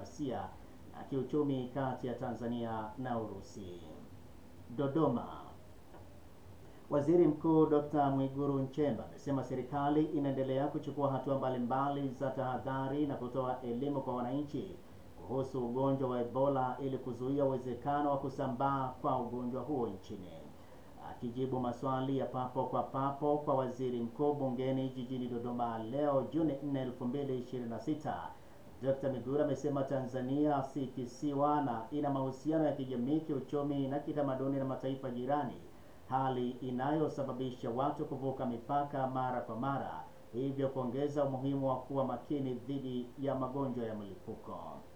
kidiplomasia na kiuchumi kati ya Tanzania na Urusi. Dodoma. Waziri Mkuu Dr. Mwigulu Nchemba amesema serikali inaendelea kuchukua hatua mbalimbali za tahadhari na kutoa elimu kwa wananchi kuhusu ugonjwa wa Ebola ili kuzuia uwezekano wa kusambaa kwa ugonjwa huo nchini. Akijibu maswali ya papo kwa papo kwa waziri mkuu bungeni jijini Dodoma leo Juni 4, 2026, Dr. Mwigulu amesema Tanzania si kisiwa na ina mahusiano ya kijamii, kiuchumi na kitamaduni na mataifa jirani, hali inayosababisha watu kuvuka mipaka mara kwa mara, hivyo kuongeza umuhimu wa kuwa makini dhidi ya magonjwa ya mlipuko.